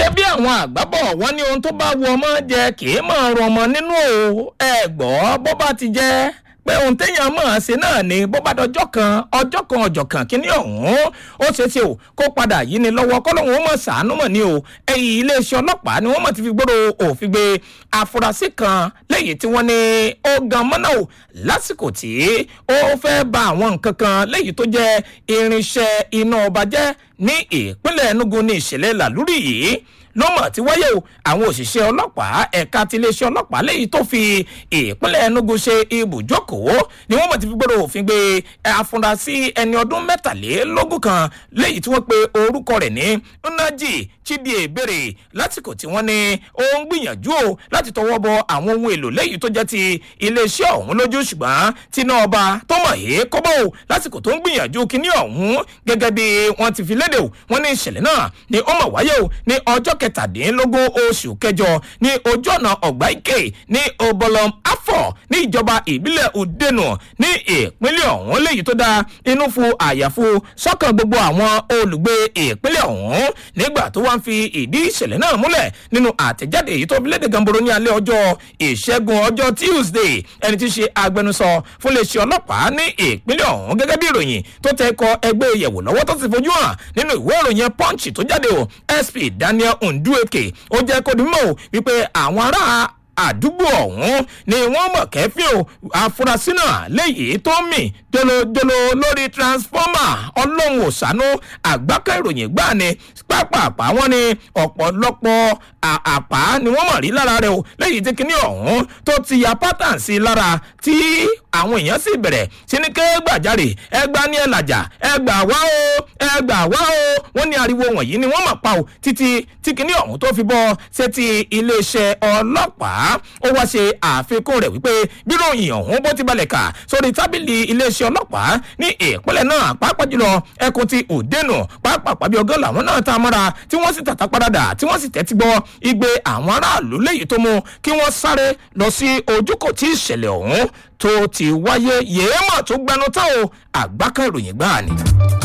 ṣé bí àwọn àgbábọ̀ wọ́n ní ohun tó bá wù ọmọ jẹ kì í máa rọ ọmọ nínú o ẹ gbọ́ bó bá ti jẹ́ pé ohun téèyàn mọ̀ ọ́n ṣe náà ni bó bá dọjọ́ kan ọjọ́ kan ọjọ́ kan kíní ọ̀hún ó ṣeé ṣe o kó padà yí ni lọ́wọ́ kọ́lọ́hún ó mọ̀ ṣàánú mọ̀ ní o ẹ̀yìn iléeṣẹ́ ọlọ́pàá ni wọ́n mọ̀ ti fi gbọ́dọ̀ òfin gbé afurasí kan lẹ́yìn tí wọ́n ní ó gan mọ́nà o lásìkò tí ó fẹ́ ba àwọn nǹkan kan lẹ́yìn tó jẹ́ irinṣẹ́ iná ọba jẹ́ ní ìpínlẹ̀ enugu ní ìṣẹ̀lẹ̀ làlúrì yìí ló mọ̀ tí wáyé o àwọn òṣìṣẹ́ ọlọ́pàá ẹ̀ka ti iléeṣẹ́ ọlọ́pàá lẹ́yìn tó fi ìpínlẹ̀ enugu ṣe ibùjókòó ni wọ́n mọ̀ ti fi gbọ́dọ̀ òfin gbé afurasí ẹni ọdún mẹ́tàlélógún kan lẹ́yìn tí wọ́n pe orúkọ rẹ̀ ní nnaji chidie bèrè lásìkò tí wọ́n ní ó ń gbìyànjú o láti tọwọ́ bọ àwọn ohun èlò lẹ́yìn tó jẹ́ ti iléeṣẹ́ ọ̀hún lójú ṣùgbọ́n tíná ọba tó mọ̀ yé kọ́bọ̀ o lásìkò tó ń gbìyànjú kíní ọ̀hún gẹ́gẹ́ bí wọ́n ti fi léde o wọ́n ní ìṣẹ̀lẹ̀ náà ni ó mọ̀ wáyé o ní ọjọ́ kẹtàdínlógún oṣù kẹjọ ní ojú ọ̀nà ọ̀gbá ike ní obolom afọ ní ìjọba ìbílẹ̀ udenu ní ìpínlẹ̀ ọ̀hún léyìí tó dá inú fu àyàfu sọ́kàn gbogbo àwọn olùgbé ìpínlẹ̀ ọ̀hún nígbà tó wá ń fi ìdí ìṣẹ̀lẹ̀ náà múlẹ̀ nínú àtẹ̀jáde èyí tó fi léde gamboro ní alẹ́ ọjọ́ ìṣẹ́gun ọjọ́ tuesday ẹni tí í ṣe agbẹnusọ fún iléeṣẹ́ ọlọ́pàá ní ìpínlẹ̀ ọ̀hún gẹ́gẹ́ bí ìròyìn tó tẹ kọ ẹgbẹ́ ìyẹ̀wò lọ́wọ́ tó sì fojú hàn nínú ìwé ìròyìn punch tó jáde o sp daniel ndueke ó jẹ́ kó di mímọ́ o wípé àwọn ará àdúgbò ọ̀hún ni wọ́n mọ̀ kẹ́fín o afurasí náà léyìí tó mì jolojolo lórí transformer ọlọ́run òsánú àgbákẹ́ ìròyìn gbà ni pápápá wọn ni ọ̀pọ̀lọpọ̀ àpá ni wọ́n mọ̀ rí lára rẹ̀ o léyìí tí kinní ọ̀hún tó ti ya pátán sí i lára tí àwọn èèyàn sì bẹ̀rẹ̀ sí ní ké gbàjarè ẹgbà ní ẹlàjà ẹgbà wá o ẹgbà wá o wọ́n ní ariwo wọ̀nyí ni wọ́n mọ̀ pa o títí tí kinní ọ̀hún tó fi bọ́ sétí iléeṣẹ́ ọlọ́pàá ó wá ṣe àfikún rẹ̀ wípé bíròyìn ọ̀hún bó ti balẹ̀ kà sórí tábìlì iléeṣẹ́ ọlọ́pàá ní ìpínlẹ̀ náà pàápàá jùlọ ẹkùn ti òdenu pàápàá pàbí ọgọ́ làwọn náà tá a mọ́ra tí wọ́n sì tàtà padà tí wọ́n sì tẹ́tí gbọ́ igbe àwọn aráàlú léyìí tó mú kí wọ́n sáré lọ sí ojúkò tí ìṣẹ̀lẹ̀ ọ̀hún tó ti wáyé yéèmọ̀ tó gbanú tán o àgbákan ìròyìn gbáà ni.